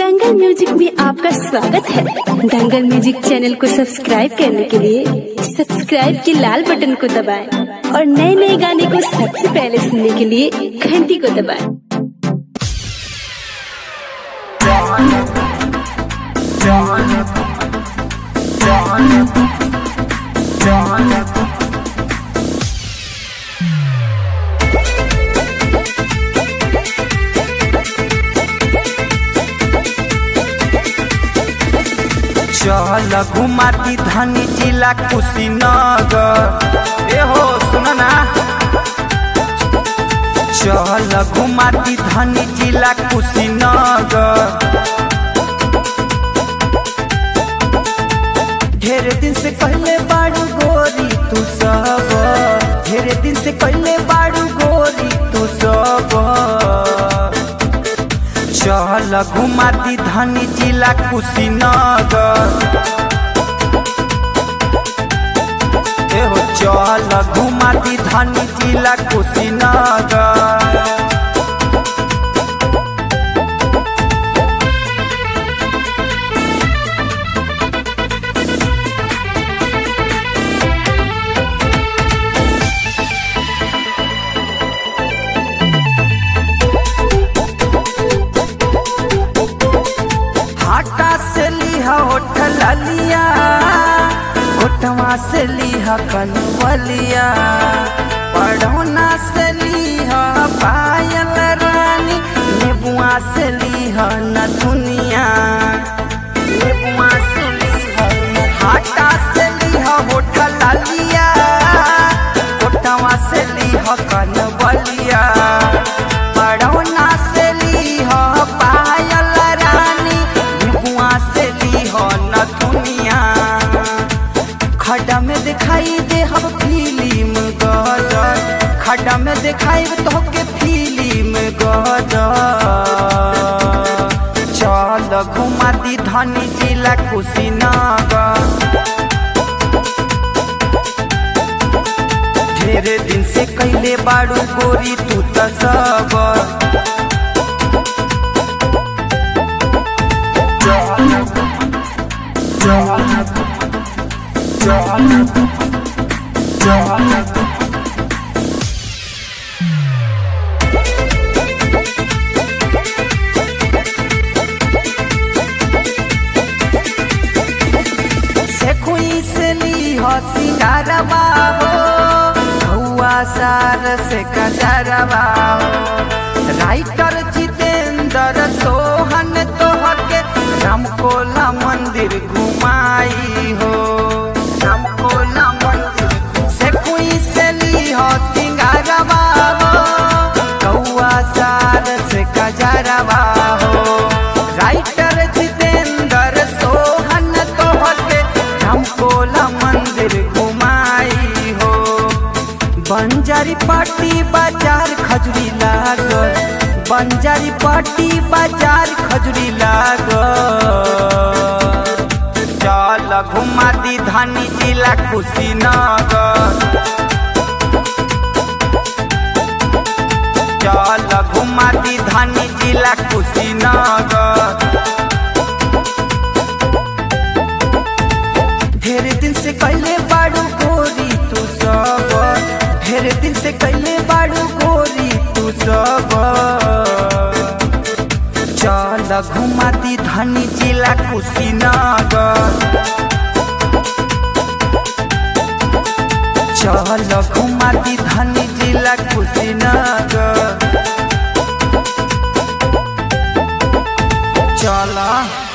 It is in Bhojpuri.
दंगल म्यूजिक में आपका स्वागत है दंगल म्यूजिक चैनल को सब्सक्राइब करने के लिए सब्सक्राइब के लाल बटन को दबाएं और नए नए गाने को सबसे पहले सुनने के लिए घंटी को दबाएं चल घुमाती धनी जिला कुशीनगर ए हो सुन ना चल घुमाती धनी जिला कुशीनगर ढेर दिन से पहले बाड़ू गोरी तू सब ढेर दिन से पहले बाड़ू गोरी तू सब चल घुमाती धनी जिला कुशीनगर ए हो चल घुमाती धनी जिला कुशीनगर हाटा से लिहा होठल लिया होठवा से लिहा कनवलिया पढ़ौना से लिहा पायल रानी नेबुआ से लिहा नथुनिया नेबुआ से लिहा हाटा से लिहा होठल लिया होठवा से लिहा कनवलिया पढ़ौना से लिहा पायल रानी नेबुआ से लिहा नथुनिया खड्डा में दिखाई दे हम फिल्म गदर खड्डा में दिखाई तो के फिल्म गदर चल घुमाती धनी जिला कुशीनगर ढेरे दिन से कैले बाड़ू गोरी तू त सब से खुई से ली हो सिंगारवा हो हुआ सार से कजरवा हो राइटर जितेंद्र सोहन तोहके रामकोला मंदिर घुमाई हो रामकोला मंदिर से खुई से ली हो सिंगारवा हो कौआ सार से कजरवा हो राइटर जितेंद्र सोहन तोहके रामकोला मंदिर घुमाई हो बंजारी पाटी बाजार खजुरी लागल बंजारी पाटी बाजार खजुरी लागल चल घुमाती धानी जिला कुशीनगर चल घुमाती धानी जिला कुशीनगर ढेर दिन से कैले बाड़ू गोरी तू सब ढेर दिन से कैले बाड़ू गोरी तू सब चल घुमाती धनी जिला कुशीनगर चल घुमाती धनी जिला कुशीनगर चला